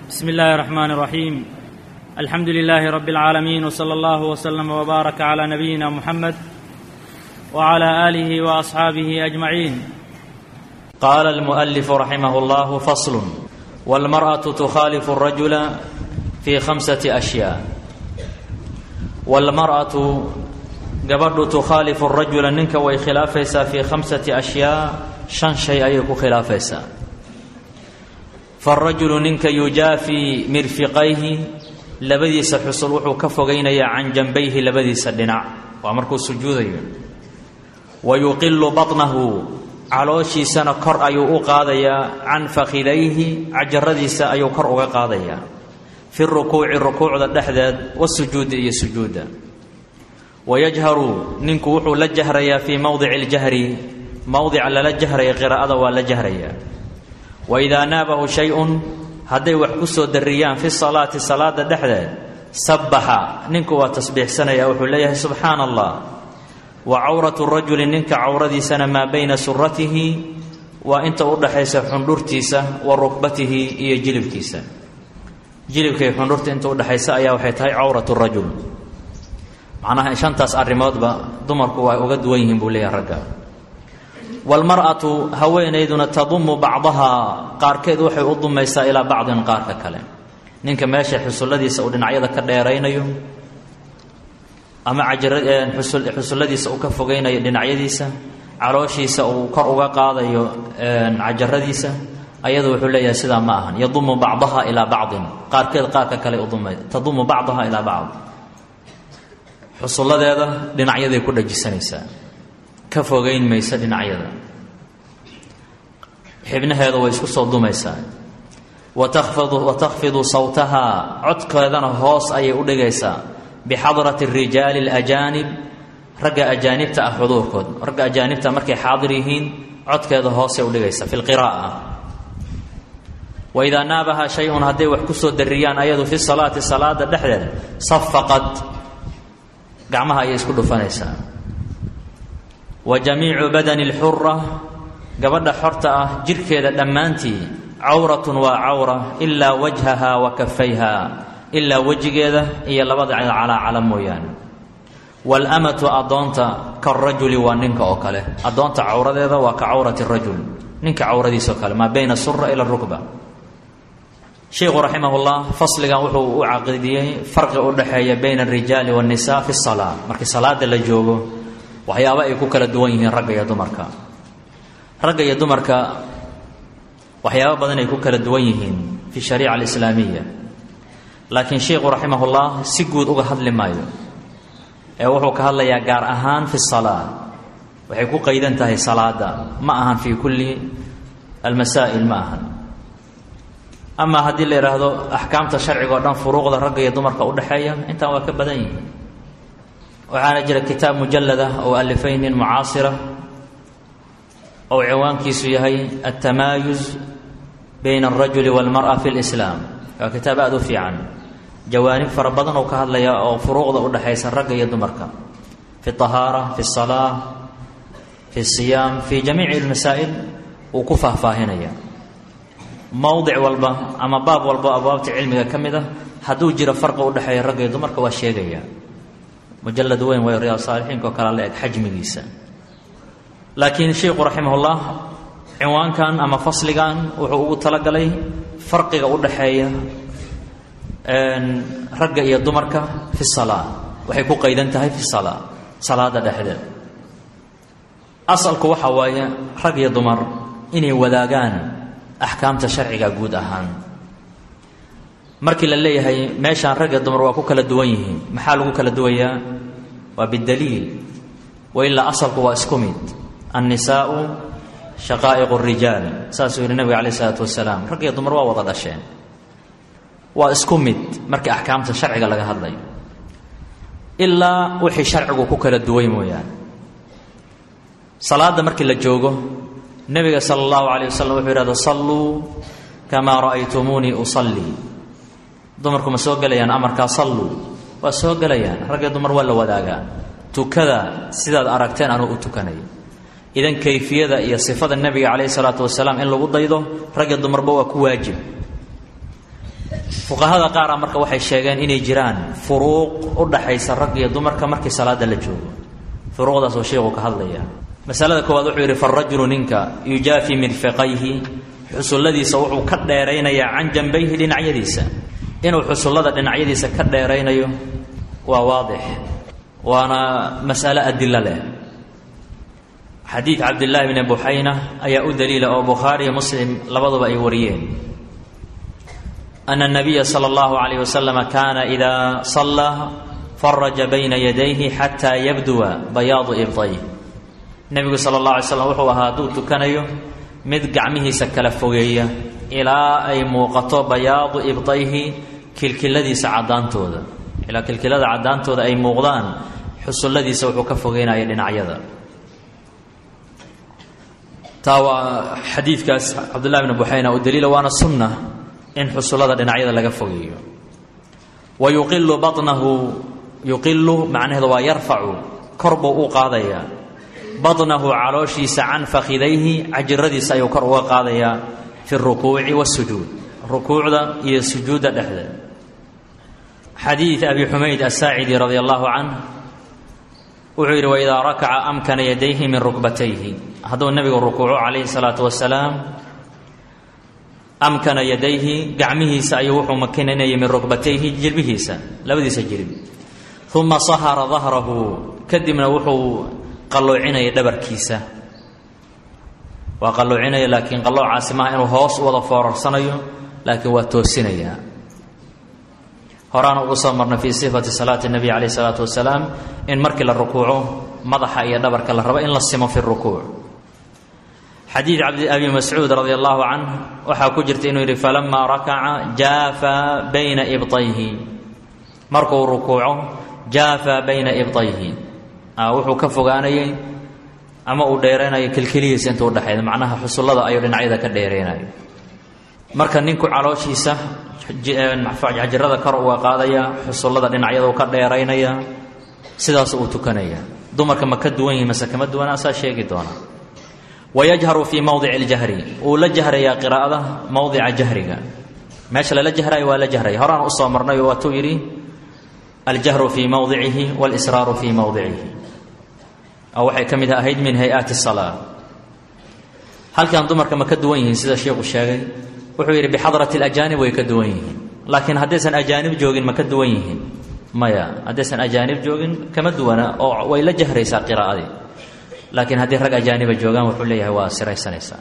بسم الله الرحمن الرحيم الحمد لله رب العالمين وصلى الله وسلم وبارك على نبينا محمد وعلى اله واصحابه اجمعين قال المؤلف رحمه الله فصل والمرأة تخالف الرجل في خمسة أشياء والمرأة gabadhu tukhaalifu rajula ninka way khilaafaysaa fii khamsati ashyaa shan shay ayay ku khilaafaysaa faarajulu ninka yujaafii mirfiqayhi labadiisa xusul wuxuu ka fogaynayaa can janbayhi labadiisa dhinac waa markuu sujuudayo wa yuqilu batnahu calooshiisana kor ayuu u qaadayaa can fakhidayhi cajaradiisa ayuu kor uga qaadayaa fi rukuuci rukuucda dhexdeed wasujuudi iyo sujuudda wayajharu ninku wuxuu la jahrayaa fii mowdici اljahri mowdica lala jahraya qiraa'ada waa la jahrayaa waidaa naabahu shay-un hadday wax ku soo dariyaan fi salaati salaada dhexdeed sabbaxa ninku waa tasbiixsanaya wuxuu leeyahay subxaana allah wa cawratu rajuli ninka cawradiisana maa bayna suratihi waa inta u dhaxaysa xundhurtiisa wa rukbatihi iyo jilibkiisa jilibkay xundhurta inta udhexaysa ayaa waxay tahay cawrat rajul macnaha shantaas arrimoodba dumarku waa uga duwan yihiin buu leeyahay ragga waalmar'atu haweenayduna tadumu bacdahaa qaarkeed waxay u dumaysaa ilaa bacdin qaarka kale ninka meesha xusulladiisa uu dhinacyada ka dheeraynayo ama xusulladiisa uu ka fogaynayo dhinacyadiisa calooshiisa uu kor uga qaadayo cajaradiisa ayadu wuxuu leeyahay sidaa ma ahan yadumu bacdaha ilaa bacdin qaarkeed qaarka kale uduma tadumu bacdaha ilaa bacd xusulladeeda dhinacyaday ku dhajisanaysaa ka fogeyn maysa dhinacyada xibnaheeda way isku soo dumaysaa wa takhfidu wa takhfidu sawtahaa codkeedana hoos ayay u dhigaysaa bixadrati rijaali alajaanib ragga ajaanibta ah xuduurkood ragga ajaanibta markay xaadir yihiin codkeeda hoosay udhigaysaa fi lqiraa'a waidaa naabaha shay-un hadday wax ku soo dariyaan ayadu fi salaati salaada dhexdeeda safaqad gacmaha ayay isku dhufanaysaa wa jamiicu badani اlxura gabadha xorta ah jirhkeeda dhammaantii cawratun waa cawra ilaa wajhaha wa kafayha ilaa wejigeeda iyo labada calaacala mooyaane waalamatu addoonta karajuli waa ninka oo kale addoonta cawradeeda waa ka cawrati rajul ninka cawradiisao kale maa bayna sura ila rukba sheikhu raximah llah fasligan wuxuu u caqidiyey farqi u dhexeeya bayna arijaali waannisa fi salaa markii salaada la joogo waxyaaba ay ku kala duwan yihiin ragga iyo dumarka ragga iyo dumarka waxyaaba badan ay ku kala duwan yihiin fi shariica alislaamiya laakiin sheikhu raximah llah si guud uga hadli maayo ee wuxuu ka hadlayaa gaar ahaan fi salaa waxay ku qaydan tahay salaada ma ahan fii kulli almasaa'il ma ahan ama haddii la yidhaahdo axkaamta sharciga o dhan furuuqda ragga iyo dumarka udhexeeya intaan waa ka badan yihiin waxaana jira kitaab mujalada oo alifay nin mucaasira ou ciwaankiisu yahay altamaayuz bayna alrajuli walmara fi lislaam waa kitaab aada u fiican jawaanib fara badan oo ka hadlaya oo furuuqda udhexaysa ragga iyo dumarka fi ahaara fi salaa fi siyaam fi jamiici lmasaa'il uu ku faahfaahinaya mowdic walba ama baab walba abwaabta cilmiga ka mid ah hadduu jiro farqi udhexeeya ragga iyo dumarka waa sheegaya mujalad weyn way riyaad saalixiinka oo kale la eg xajmigiisa laakiin sheikhu raximahullah cinwaankan ama fasligan wuxuu ugu talagalay farqiga udhexeeya ragga iyo dumarka fi salaa waxay ku qaydan tahay fi salaa salaada dhexdeed asalku waxa waaye rag iyo dumar inay wadaagaan axkaamta sharciga guud ahaan markii la leeyahay meeshaan ragga dumar waa ku kala duwan yihiin maxaa lagu kala duwayaa waa bidaliil wa ilaa asalku waa isku mid annisaau shaqaa'iqu rijaal saasuu yihi nabiga calayh isalaatu wasalaam rag iyo dumar waa wada dhasheen waa isku mid markii axkaamta sharciga laga hadlayo ilaa wixii sharcigu ku kala duway mooyaane salaadda markii la joogo nebiga sala allahu calayh wasalam wuxuu yidhahda salluu kamaa ra'aytumuunii usallii dumarku ma soo gelayaan amarkaa salluu waa soo gelayaan rag iyo dumar waa la wadaagaa tukada sidaad aragteen anuu u tukanayo idan kayfiyada iyo sifada nebiga calayhi salaatu wasalaam in lagu daydo ragga dumarba waa ku waajib fuqahada qaara marka waxay sheegeen inay jiraan furuuq u dhaxaysa rag iyo dumarka markii salaada la joogo furuuqdaas oo sheikhu ka hadlaya masalada koowaad wuxuu yidhi farajulu ninka yujaafi mirfiqayhi xusulladiisa wuxuu ka dheeraynayaa can jambayhi dhinacyadiisa inuu xusullada dhinacyadiisa ka dheeraynayo waa waadix waana mas'alo adilo leh xadiid cabdillaahi bni buxayna ayaa u daliila oo bukhaariyo muslim labaduba ay wariyeen ana nabiya sala allahu calayh wasalama kaana idaa sallaa faraja bayna yadayhi xataa yabduwa bayaadu ibtayh nebigu sala allah alay slam wuxuu ahaa hadduu tukanayo mid gacmihiisa kala fogeeya ilaa ay muuqato bayaadu ibtayhi kilkiladiisa caddaantooda ilaa kilkilada caddaantooda ay muuqdaan xusulladiisa wuxuu ka fogeynaya dhinacyada taa waa xadiidkaas cabdullahi bni buxayna u daliila waana sunna in xusullada dhinacyada laga fogeeyo wa yuqilu banahu yuqilu macnaheedu waa yarfacu kor buu u qaadayaa badnahu calooshiisa can fakhidayhi cajiradiisa ayuu kor uga qaadayaa fi rukuuci wasujuud rukuucda iyo sujuudda dhexdeed xadiid abi xumayd asaacidi radi allahu canh wuxuu yidhi waidaa rakaca amkana yadayhi min rukbatayhi hadduu nebigu rukuuco calayhi salaatu wasalaam amkana yadayhi gacmihiisa ayuu wuxuu makinanayay min rukbatayhi jilbihiisa labadiisa jilib uma sahara dahrahu kadibna wuxuu qalloocinaya dhabarkiisa waa qalloocinaya laakiin qalloocaasi maaha inuu hoos u wada foorarsanayo laakiin waa toosinayaa horaana ugu soo marnay fii sifati salaati nabiy calayh isalaatu wasalaam in markii la rukuuco madaxa iyo dhabarka la rabo in la simo fi rukuuc xadiid abi mascuud radi allahu canh waxaa ku jirta inuu yidhi falamaa rakaca jaafa bayna ibtayhi markuu rukuuco jaafa bayna ibtayhi wuxuu ka fogaanayay ama uu dheeraynayo kilkilihiisa intuu udhexayda macnaha xusullada ayuu dhinacyada ka dheeraynayo marka ninku calooshiisa xajirada kor uga qaadaya xusullada dhinacyada uu ka dheeraynaya sidaas uu tukanaya dumarka ma ka duwan yihin mase kama duwana asaa sheegi doona wayajharu fii mowdici اljahri wuu la jahrayaa qiraa'ada mowdica jahriga meesha lala jahrayo waa la jahraya horaan usoo marnay oo waatuu yidhi aljahru fii mowdicihi wاlsraaru fii mowdicihi oo waxay ka mid ahayd min hay-aati الsalaa halkan dumarka ma ka duwan yihiin sida sheikhu sheegay wuxuu yidhi bixadrati اlajaanib way ka duwan yihiin laakiin haddaysan ajaanib joogin ma ka duwan yihiin maya haddaysan ajaanib joogin kama duwana oo way la jahraysaa qiraa'adii laakiin haddii rag ajaaniba joogaan wuxuu leeyahay waa siraysanaysaa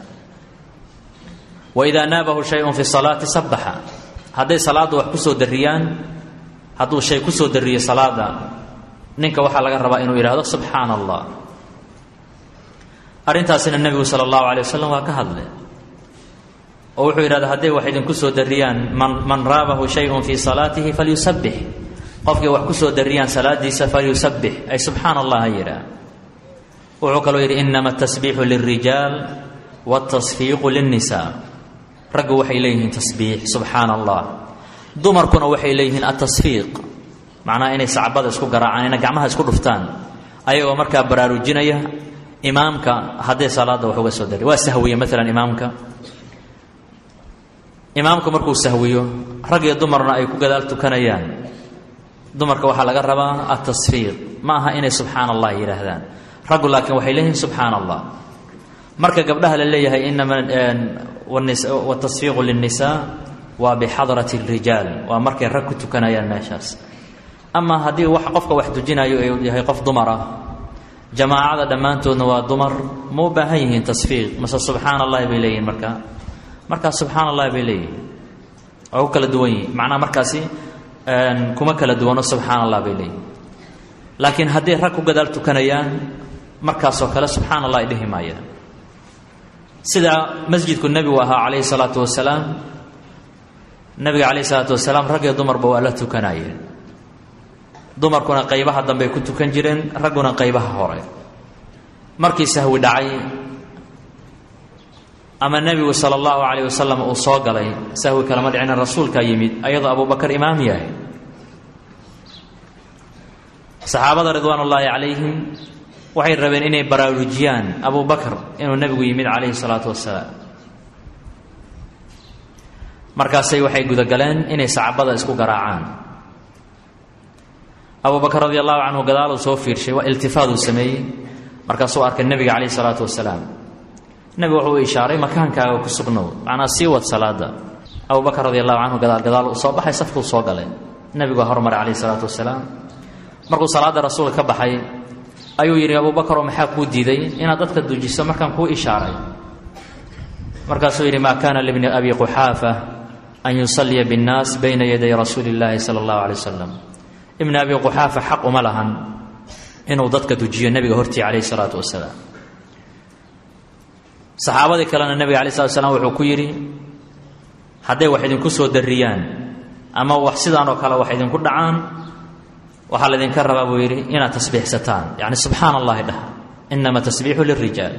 waidaa naabahu shayun fi salaati sabaxa hadday salaadda wax kusoo dariyaan hadduu shay kusoo dariyo salaada ninka waxaa laga rabaa inuu yidhahdo subxaana allah arrintaasina nebigu sala allahu alay wasalam waa ka hadle oo wuxuu yidhahda hadday wax idinku soo dariyaan man man raabahu shayun fii salaatihi falyusabbix qofkii wax kusoo dariyaan salaadiisa falyusabbix ay subxaana allah ha yidhaah wuxuu kaloo yidhi inama atasbiixu lilrijaal wاtasfiiqu lilnisaa raggu waxay leeyihiin tasbiix subxaana allah dumarkuna waxay leeyihiin atasfiiq macnaha inay sacbada isku garaacaan inay gacmaha isku dhuftaan ayagoo markaa baraarujinaya imaamka hadday salaadda wax uga soo dari waa sahwiye maalan imaamka imaamku markuu sahwiyo rag iyo dumarna ay ku gadaal tukanayaan dumarka waxaa laga rabaa atasfiiq ma aha inay subxaana allah yidhaahdaan raggu laakiin waxay leeyihiin subxaana allah marka gabdhaha la leeyahay inama watasfiiqu lilnisaa waa bixadrati اrijaal waa markay rag ku tukanayaan meeshaas ama haddii wax qofka wax dujinayo uu yahay qof dumar ah jamaacada dhammaantoodna waa dumar ma u baahan yihiin tasfiiq mase subxaana allahi bay leeyihiin markaa markaas subxaana allahi bay leeyihiin waa ku kala duwan yihin macnaha markaasi kuma kala duwano subxaana allah bay leeyihin laakiin hadday rag ku gadaal tukanayaan markaasoo kale subxaana allah ay dhihi maayaan sida masjidku nebigu ahaa calayhi salaatu wasalaam nebiga calayhi salaatu wasalaam rag iyo dumarba waa la tukanayeen dumarkuna qaybaha dambey ku tukan jireen ragguna qaybaha hore markii sahwi dhacay ama nebigu sala allahu calayh wasalam uu soo galay sahwi kalama dhicina rasuulkaa yimid ayadoo abubakar imaam yahay saxaabada ridwaan ullaahi calayhim waxay rabeen inay baraarujiyaan abu bakr inuu nebigu yimid calayhi salaatu wasalaam markaasay waxay gudagaleen inay sacabada isku garaacaan abu bakr radi allahu canhu gadaaluu soo fiirshay waa iltifaaduu sameeyey markaasuu arkay nebiga calayh isalaatu wasalaam nebigu wuxuu ishaaray makaankaaga ku sugnow macnaa sii wad salaada abu bakr radi allahu canhu gadaal gadaal uu soo baxay safkuu soo galay nebiguaa hormaray calayh isalaatu wasalaam markuu salaadda rasuulka ka baxay ayuu yidhi abu bakaroo maxaa kuu diiday inaad dadka dujiso markaan kuu ishaaray markaasuu yidhi maa kaana libni abi quxaafa an yusalliya biاnnaas bayna yaday rasuuli اllaahi sala اllahu alay wasalam ibni abi quxaafa xaq uma lahan inuu dadka dujiyo nebiga hortii calayh isalaatu wasalaam saxaabadii kalena nebiga alay slat slam wuxuu ku yidhi hadday wax idinku soo darriyaan ama wax sidaan oo kale wax idinku dhacaan waxaa laydinka rabaa buu yidhi inaad tasbiixsataan yacni subxaana allahi dhah inama tasbiixu lilrijaal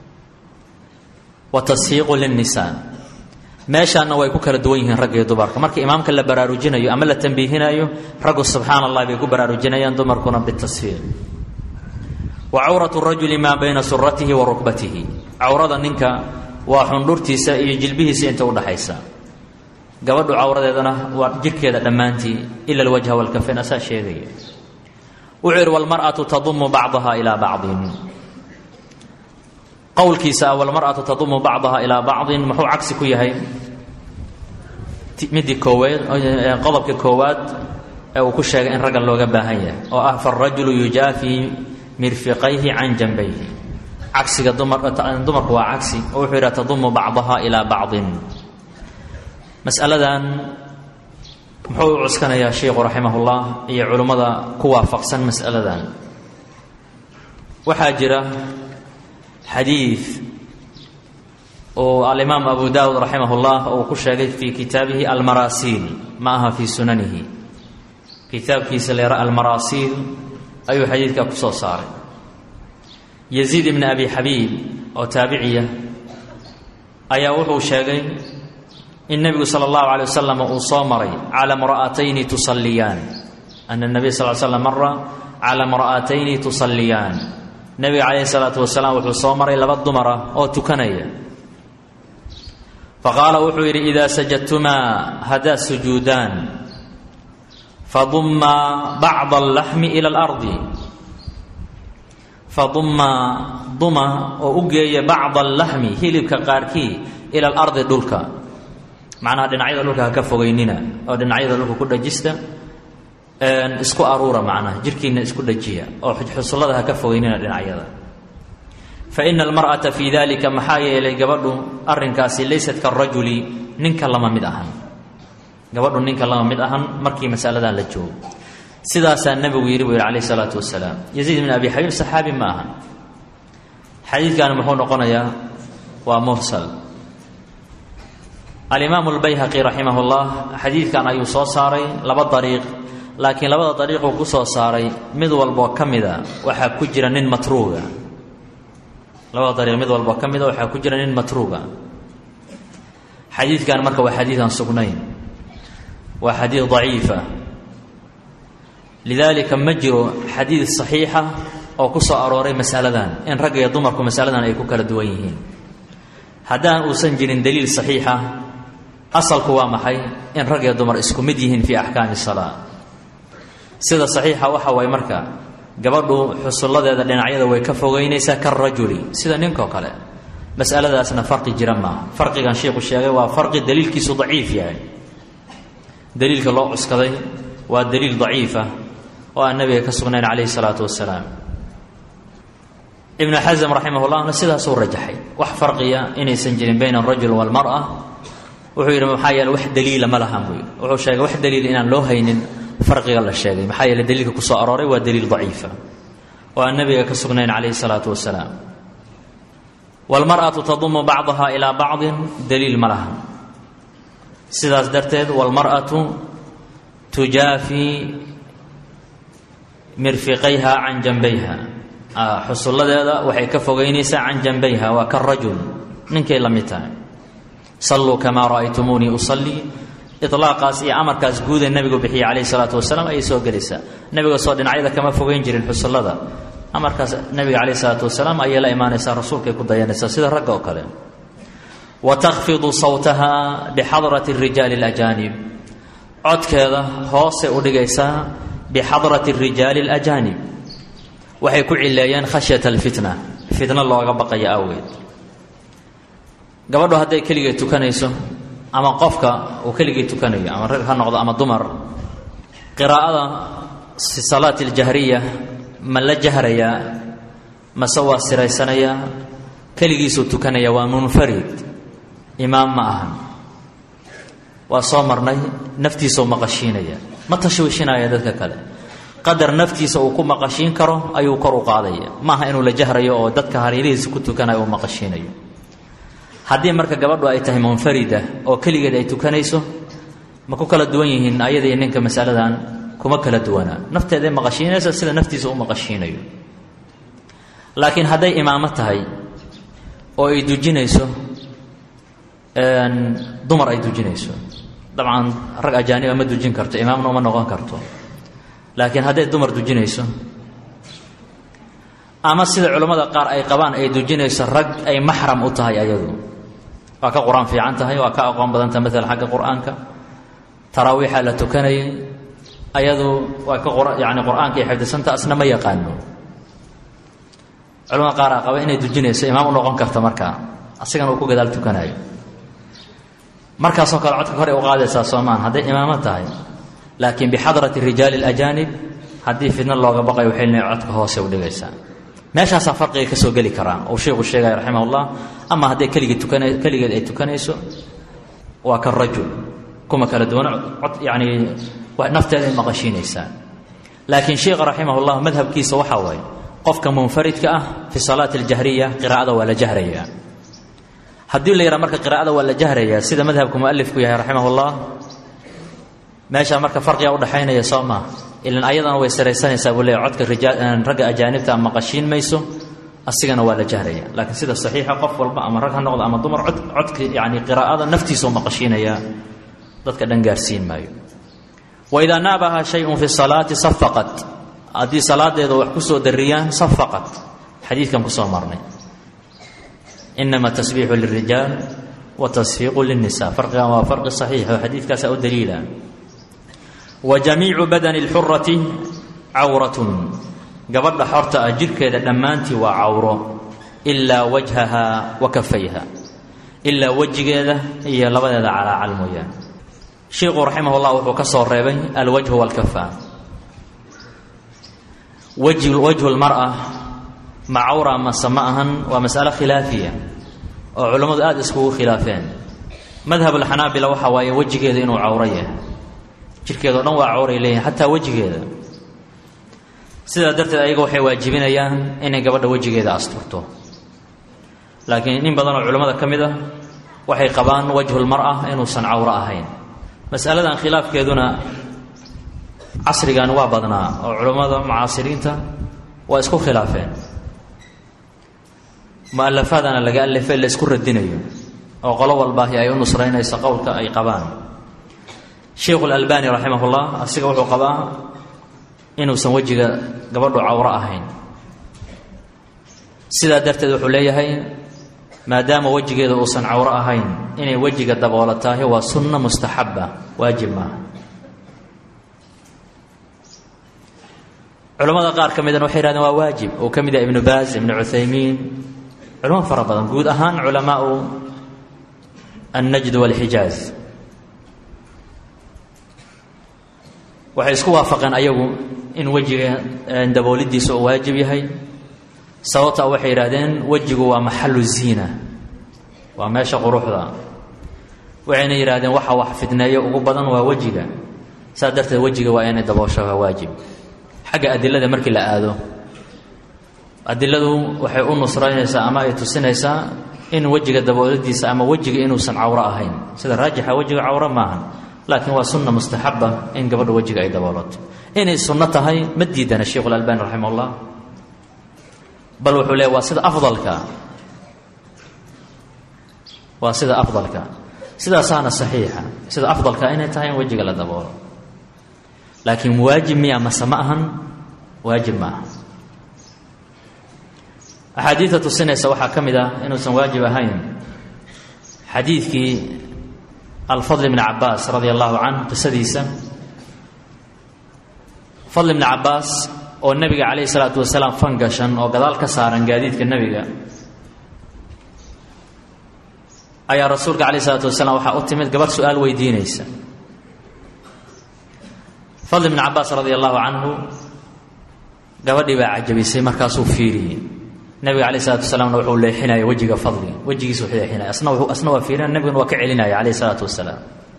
wa tashiiqu lilnisaa meeshaanna way ku kala duwan yihiin ragga iyo dumarka marka imaamka la baraarujinayo ama la tambiihinayo raggu subxaana allah bay ku baraarujinayaan dumarkuna bitasfiiq wa cawratu rajuli maa bayna suratihi wa rukbatihi cawrada ninka waa xundhurtiisa iyo jilbihiisa inta udhaxaysa gabadhu cawradeedana waa jirhkeeda dhammaantii ila alwajha walkafayn asaa sheegaya wuxuu yidhi walmar'atu tadumu bacdaha ilaa bacdin qowlkiisa walmar'atu tadumu bacdaha ilaa bacdin muxuu cagsi ku yahay midii kooweed qodobka koowaad ee uu ku sheegay in raggan looga baahan yahay oo ah farajulu yujaafii mirfiqayhi can janbayhi cagsiga dumarku waa cagsi oo wuxuu yidhaha tadumu bacdaha ilaa bacdin masaladan muxuu u cuskanayaa sheikhu raximahullah iyo culimmada ku waafaqsan masaladan waxaa jira xadiid oo alimaam abu daawud raximah ullah uu ku sheegay fii kitaabihi almaraasiil ma aha fii sunanihi kitaabkiisa leera almaraasiil ayuu xadiidkaa ku soo saaray yaziid ibni abi xabiib oo taabiciya ayaa wuxuu sheegay in nebigu sala allahu calay wasalam uu soo maray cala mra'atayni tusalliyaan ana nabiy sal slam mara cala mra'atayni tusalliyaan nebiga calayhi salaatu wasalaam wuxuu soo maray laba dumara oo tukanaya faqaala wuxuu yidhi idaa sajadtumaa haddaad sujuudaan fadummaa bacda allaxmi ila alardi fadummaa duma oo u geeya bacda allaxmi hilibka qaarkii ila alardi dhulka macnaha dhinacyada dhulka ha ka fogeynina oo dhinacyada dhulka ku dhajista isku aruura macnaha jirkiina isku dhajiya oo xusullada ha ka fogeynina dhinacyada fa ina almar'ata fii dalika maxaa yeelay gabadhu arrinkaasi laysat karajuli ninka lama mid ahan gabadhu ninka lama mid ahan markii masaladan la joogo sidaasaa nebigu yidhi buu yidhi calayh isalaatu wasalaam yaziid ibn abi xabiib saxaabi ma ahan xadiidkani muxuu noqonayaa waa mursal alimaamu lbayhaqi raximah llah xadiidkan ayuu soo saaray laba dariiq laakiin labada dariiquu ku soo saaray mid walboo ka mida waxaa ku jira nin matruuga labada dariiq mid walboo ka mida waxaa ku jira nin matruuga xadiidkan marka waa xadiid aan sugnayn waa xadiid daciifa lidaalika ma jiro xadiid saxiixa oo ku soo arooray masaladan in ragga iyo dumarku masaladan ay ku kala duwan yihiin haddaan uusan jirin daliil saxiixa asalku waa maxay in rag iyo dumar isku mid yihiin fii axkaami salaa sida saxiixa waxa waay marka gabadhu xusulladeeda dhinacyada way ka fogeynaysaa karajuli sida ninkoo kale masaladaasna farqi jira maaha farqigan sheikhu sheegay waa farqi daliilkiisu daciif yahay daliilka loo cuskaday waa daliil daciifa oo aan nabiga ka sugnayn calayhi salaatu wasalaam ibnu xasm raximah llahna sidaasuu rajaxay wax farqiya inaysan jirin bayna alrajul walmara wuxuu yidhi maxaa yeele wax daliila ma lahan buu yidhi wuxuu sheegay wax daliil inaan loo haynin farqiga la sheegay maxaa yeele daliilka ku soo arooray waa daliil daciifa oo aan nabiga ka sugnayn calayhi salaatu wasalaam walmar'atu tadumu bacdaha ilaa bacdin daliil ma lahan sidaas darteed walmar'atu tujaafii mirfiqayha can janbayha xusulladeeda waxay ka fogeynaysaa can janbayha waa karajul ninkay la mid tahay salluu kamaa ra'aytumuunii usallii ilaaqaas iyo amarkaas guuda nebigu bixiyey calayhi salaatu wasalaam ayay soo gelaysaa nebiga soo dhinacyada kama fogeyn jirin xusullada amarkaas nebiga calayhi salaatu wasalaam ayay la imaanaysaa rasuulkay ku dayanaysaa sida ragga oo kale wa takhfidu sawtaha bixadrati rijaali اlajaanib codkeeda hoosay u dhigaysaa bixadrati rijaali اlajaanib waxay ku cileeyeen khashyata alfitna fitno looga baqayo awgeed gabadhu hadday keligay tukanayso ama qofka uu keligii tukanayo ama rag ha noqdo ama dumar qiraa'ada fi salaati اljahriya ma la jahrayaa mase waa siraysanayaa keligiisuu tukanaya waa munfarid imaam ma ahan waa soo marnay naftiisau maqashiinaya ma tashwiishinaya dadka kale qadar naftiisa uu ku maqashiin karo ayuu kor u qaadaya maaha inuu la jahrayo oo dadka hareerihiisa ku tukanayo uu maqashiinayo haddii marka gabadhu ay tahay munfarida oo keligeed ay tukanayso ma ku kala duwan yihiin ayadii ninka masaladan kuma kala duwanaa nafteeday maqashiinaysa sida naftiisa u maqashiinayo laakiin hadday imaamo tahay oo ay dujinayso dumar ay dujinayso dabcan rag ajaaniba ma dujin karto imaamna uma noqon karto laakiin hadday dumar dujinayso ama sida culammada qaar ay qabaan ay dujinayso rag ay maxram u tahay ayadu waa ka qur-aan fiican tahay waa ka aqoon badanta maala xagga qur-aanka taraawiixa la tukanayay ayadu waa ka yani qur-aanka ay xifdisanta asna ma yaqaano culamada qaar a qaba inay dujinayso imaam u noqon karta markaa asigana uu ku gadaal tukanayo markaasoo kale codka hore u qaadaysaa soomaan hadday imaamo tahay laakiin bixadrati rijaali اlajaanib haddii fidno looga baqayo waxay leeyihin codka hoose u dhigaysaa meeshaasaa farqiga ka soo geli karaa uu sheikhu sheegaya raximah ullah ama hadday keligii tukana keligeed ay tukanayso waa ka rajul kuma kala duwana cod yani nafteeda ay maqashiinaysaa laakiin sheikha raximah ullah madhabkiisa waxaa waaye qofka munfaridka ah fi salaati اljahriya qiraa'ada waa la jahrayaa haddii la yidhaha marka qiraa'ada waa la jahrayaa sida madhabka mualifku yahay raximah ullah meeshaa marka farqiga udhaxaynaya soo maa ilan ayadana way saraysanaysaa buu leeya codka ragga ajaanibta maqashiin mayso asigana waa la jahraya laakiin sida saxiixa qof walba ama rag ha noqdo ama dumar cod codka yani qiraa'ada naftiisau maqashiinayaa dadka dhan gaarsiin maayo waidaa naabaha shayun fi salaati safaqat haddii salaadeeda wax ku soo dariyaan safaqat xadiidkan kusoo marnay inama tasbiixu lirijaal wa tasfiiqu lilnisa farqigan waa farqi saxiix oo xadiidkaasa u daliila wa jamiicu badani اlxurati cawratun gabadha xorta ah jirhkeeda dhammaantii waa cawro ilaa wajhaha wa kafayha ilaa wejigeeda iyo labadeeda calaacal mooyaane sheikhu raximah llah wuxuu ka soo reebay alwajhu walkafa wajhu lmara ma cawra mase ma ahan waa masalo khilaafiya oo culammadu aada iskugu khilaafeen madhab alxanaabila waxa waaye wejigeeda inuu cawro yahay jirkeeda o dhan waa cawray leeyihin xataa wejigeeda sidaa darteed ayaga waxay waajibinayaan inay gabadha wejigeeda asturto laakiin in badan oo culammada ka mid ah waxay qabaan wajhulmara inuusan cawro ahayn masaladan khilaafkeeduna casrigan waa badnaa oo culammada mucaasiriinta waa isku khilaafeen mualafaadana laga alifay la isku radinayo oo qolo walbaahi ay u nusraynayso qowlka ay qabaan sheikhu lalbani raximah ullah asiga wuxuu qabaa inuusan wejiga gabadhu cawro ahayn sidaa darteed wuxuu leeyahay maadaama wejigeeda uusan cawro ahayn inay wejiga daboolatahay waa sunna mustaxaba waajib maaha culamada qaar ka midana waxay yhahdeen waa waajib uu ka mid yahay ibnu baaz ibnu cuthaymiin culamo fara badan guud ahaan culamaau annajd walxijaaz waxay isku waafaqeen ayagu in wejiga daboolidiisa uu waajib yahay sababtaa waxay yidhahdeen wejigu waa maxalu ziina waa meesha quruxda waxayna yidhahdeen waxa wax fidneeyo ugu badan waa wejiga saas darteed wejiga waa inay daboosho waa waajib xagga adilada markii la aado adiladu waxay u nusraynaysaa ama ay tusinaysaa in wejiga dabooladiisa ama wejiga inuusan cawro ahayn sida raajixa wejiga cawro maaha laakiin waa sunna mustaxaba in gabadha wejiga ay daboolato inay sunno tahay ma diidana sheikhu lalbani raximah ullah bal wuxuu leey waa sida afdalka waa sida afdalka sidaasaana saxiixa sida afdalka inay tahay in wejiga la daboolo laakiin waajib miya mase ma ahan waajib ma aha axaadiidta tusinaysa waxaa ka mid ah inuusan waajib ahayn xadiidkii alfadl bni cabaas radia allahu canh qisadiisa fadl bni cabaas oo nebiga calayhi salaatu wasalaam fan gashan oo gadaal ka saaran gaadiidka nebiga ayaa rasuulka calayh isalaatu wasalaam waxaa u timid gabarh su-aal weydiinaysa fadl bni cabaas radia allahu canhu gabadhii baa cajabisay markaasuu fiiriyey nebiga calayh isalatu wasalaamna wuxuu leexinaya wejiga fadli wejigiisa wuxuu leexinaya asna asna waa fiirinaya nebiguna waa ka celinaya calayh isalaatu wasalaam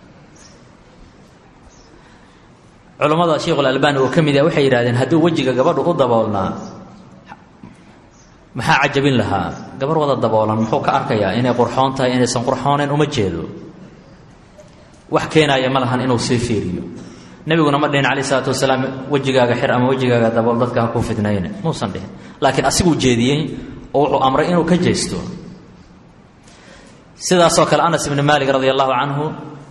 culammada sheikhu alalbani oo ka mid ah waxay yidhahdeen hadduu wejiga gabadhu u daboolnaa maxaa cajabin lahaa gabar wada daboolan muxuu ka arkayaa inay qurxoon tahay inaysan qurxoonayn uma jeedo wax keenaya ma lahan inuu sii fiiriyo nebiguna ma dhihin calayh isalaatu wasalaam wejigaaga xir ama wejigaaga dabool dadka ha ku fidnayne muusan dhihin laakiin asiguu jeediyey oo wuxuu amray inuu ka jeesto sidaasoo kale anas ibni maalik radi allahu canhu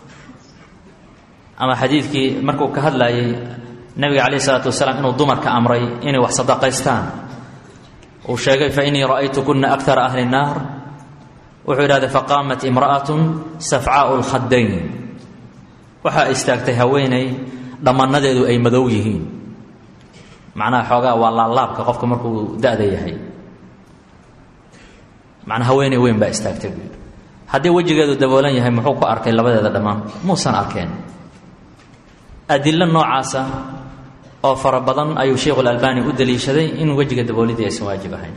ama xadiidkii markuu ka hadlayay nebiga calayh isalaatu wasalaam inuu dumarka amray inay wax sadaqaystaan uu sheegay fa innii ra'aytu kuna akara ahli nnaar wuxuu yidhahday faqaamat imra'atun safcaau lkhadayn waxaa istaagtay haweeney dhammannadeedu ay madow yihiin macnaha xoogaa waa laalaabka qofka markuu da-da yahay macnaa haweeney weyn baa istaagtay buu yidhi haddii wejigeedu daboolan yahay muxuu ku arkay labadeeda dhammaan muusan arkeen adilo noocaasa oo fara badan ayuu sheikhu lalbani u daliishaday in wejiga daboolidii aysan waajib ahayn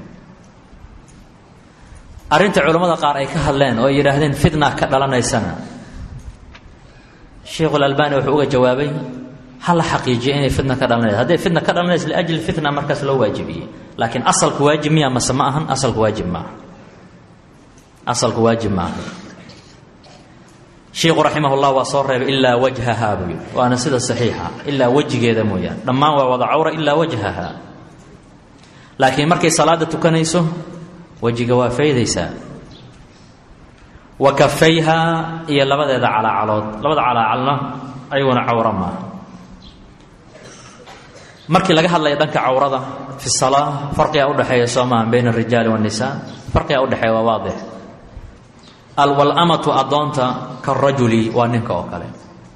arrinta culammada qaar ay ka hadleen oo ay yidhaahdeen fitna ka dhalanaysana sheikhulalbani wuxuu uga jawaabay ha la xaqiijiya inay fitna ka dhalanaysa hadday fitna ka dhalanaysa liajli fitna markaas loo waajibiyey laakiin asalku waajib miya mase ma ahan asalku waajib maaha asalku waajib maaha shiikhu raximah llah waa soo reebay ilaa wajhaha buu yidhi waana sida saxiixa ilaa wejigeeda mooyaan dhammaan waa wada cawra ilaa wajhaha laakiin markay salaada tukanayso wejiga waa faydaysaa wa kafayha iyo labadeeda calaacalood labada calaacalna ayaguna cawro maaha markii laga hadlaya dhanka cawrada fi salaa farqigaa udhexeeya soo maaha bayna arijaali waannisaa farqigaa udhexeeya waa waadix alwalamatu addoonta karajuli waa ninka oo kale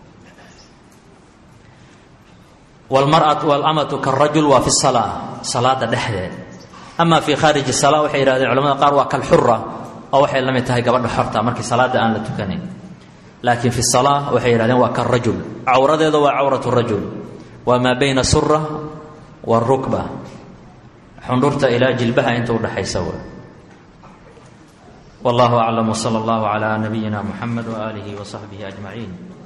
wlmaratu walamatu karajul waa fi salaa salaada dhexdeed ama fi khaariji sala waxay yihahdeen culamada qaar waa kalxura oo waxay la mid tahay gabadha xorta markii salaada aan la tukanayn laakiin fi salaa waxay yihahdeen waa karajul cawradeeda waa cawratu rajul waa maa bayna sura warukba xundhurta ilaa jilbaha inta udhaxaysa w والله أعلم وصلى الله على نبينا محمد وآله وصحبه أجمعين